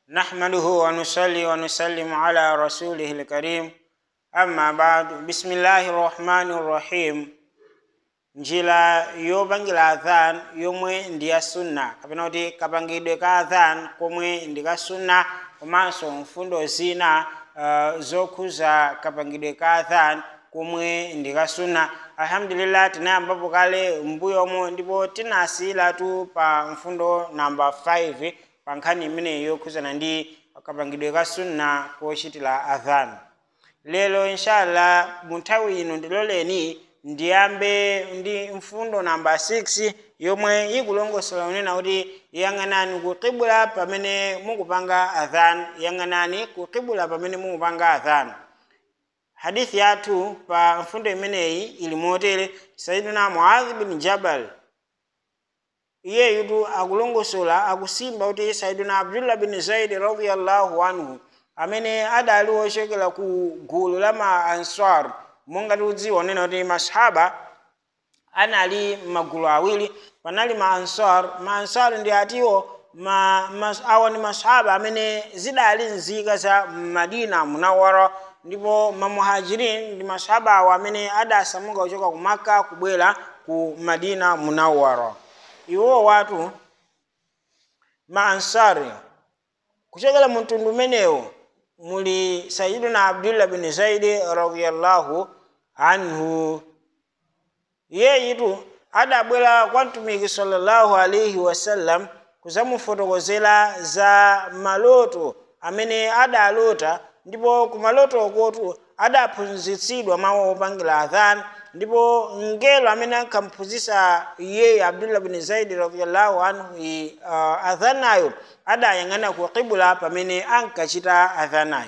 نحمده ونصلي ونسلم على رسوله الكريم أما بعد بسم الله الرحمن الرحيم njira yopangira adhan yomwe ndi ya sunna kapena kuti kapangidwe ka adhan komwe ndi ka sunna komanso mfundo zina uh, zokhuza kapangidwe ka adhan komwe ndi ka sunna alhamdulillah tinayambapo kale mbuyomo ndipo tinasiyiratu pa mfundo namba 5 pa nkhani imeneyi yokhuzana ndi kapangidwe ka sunna kochitira adhan lero inshallah mu nthawi ino ndiloleni ndiyambe ndi mfundo namba 6 yomwe ikulongosola unena kuti yang'anani ku qibla pamene mukupanga adhan yang'anani ku qibla pamene mukupanga adhan hadithi yathu pa mfundo imeneyi ili motere sayidina muadh bin jabal iyeyutu akulongosola akusimba kuti sayidina abdullah bin zaidi radiallahu anhu amene adali wochokera ku gulu la ma ansar monga tikudziwa unena kuti masahaba anali magulu awiri panali ma ansar ma ansar ndi atiwo ma, ma, awa ndi masahaba amene zidali nzika za madina munawara ndipo mamuhajirin ndi masahaba awo amene adasamuka kuchoka ku maka kubwera ku madina munawara iwo watu ma ansari kuchokera mu mtundu umenewo muli sayiduna abdullah bin zaidi radiallahu anhu iyeyitu adabwera kwa mtumiki sallallahu alaihi wasallam kuzamufotokozera za maloto amene adalota ndipo ku maloto okotu adaphunzitsidwa mawu opangira adhan ndipo mngelo amene ankamphunzitsa iyeyo abdullah bin zaidi radiallahu anhu uh, adhanayo adayang'ana ku qibula pamene ankachita adhanayo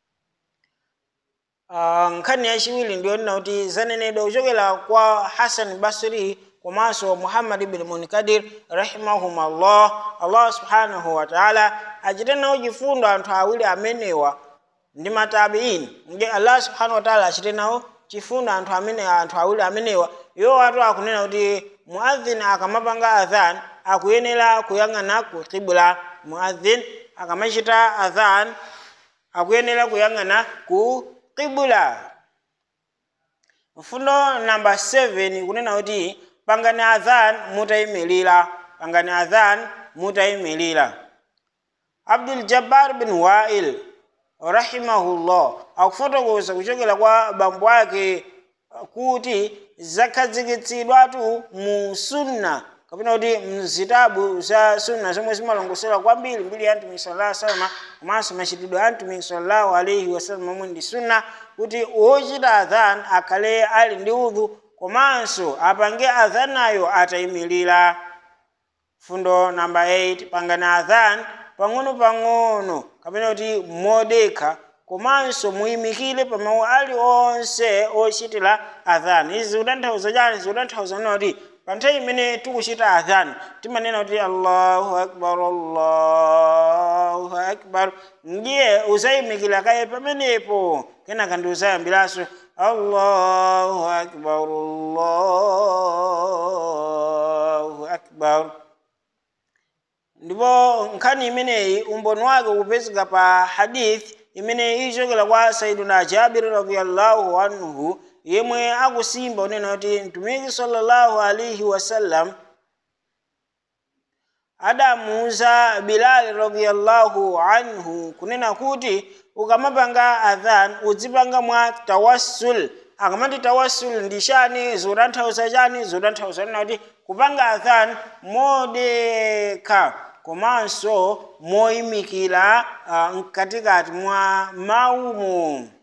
uh, nkhani yachiwiri ndiyonena kuti zanenedwa kuchokera kwa hasan basri komanso muhammad ibn munkadir rahimahumullah allah subhanahu wa taala achite nawo chifundo anthu awiri amenewa ndi matabiin nge allah subhanahu wa taala achite nawo chifundo anthu amene anthu awiri amenewa iwo watu akunena kuti muadhin akamapanga adhan akuyenera kuyang'ana ku qibla muadhin akamachita adhan akuyenera kuyang'ana ku qibla mfundo namba 7 kunena kuti pangani adhan mutayimirira pangani adhan mutayimirira abdul jabbar bin wa'il rahimahullah akufotokoza kuchokera kwa bambo ake kuti zakhazikitsidwatu mu sunna kapena kuti mzitabu za sunna zomwe zimalongosola kwambiri mbiri ya mtumiki sallallahu alaihi wasallam komanso machitidwe a mtumiki sallallahu alaihi wasallam omwe ndi sunna kuti wochita adhan akhale ali ndi udhu komanso apange adhanayo atayimirira fundo namba 8 pangani adhan pang'ono-pang'ono kapena kuti modekha komanso muyimikire pa mawu aliwonse ochitira adhan izi zikutanthauza chani zikutanthauza nena kuti pa nthawi imene tikuchita adhan timanena kuti allahu akbar allahu akbar ndiye uzayimikira kaye pamenepo kenaka ndi uzayambiranso allahu akbar allahu akbar ndipo nkhani imeneyi umboni wake ukupezeka pa hadith imene ichokera kwa saiduna jabiri radiallahu anhu yemwe akusimba unena kuti mtumiki sallallahu alaihi wasallam adamuuza bilali radiallahu anhu kunena kuti ukamapanga adhan uzipanga mwa tawassul akamati tawassul ndi chani zotanthauza chani zotanthauza nena kuti kupanga adhan modekha komanso moyimikira uh, mkatikati mwa maumo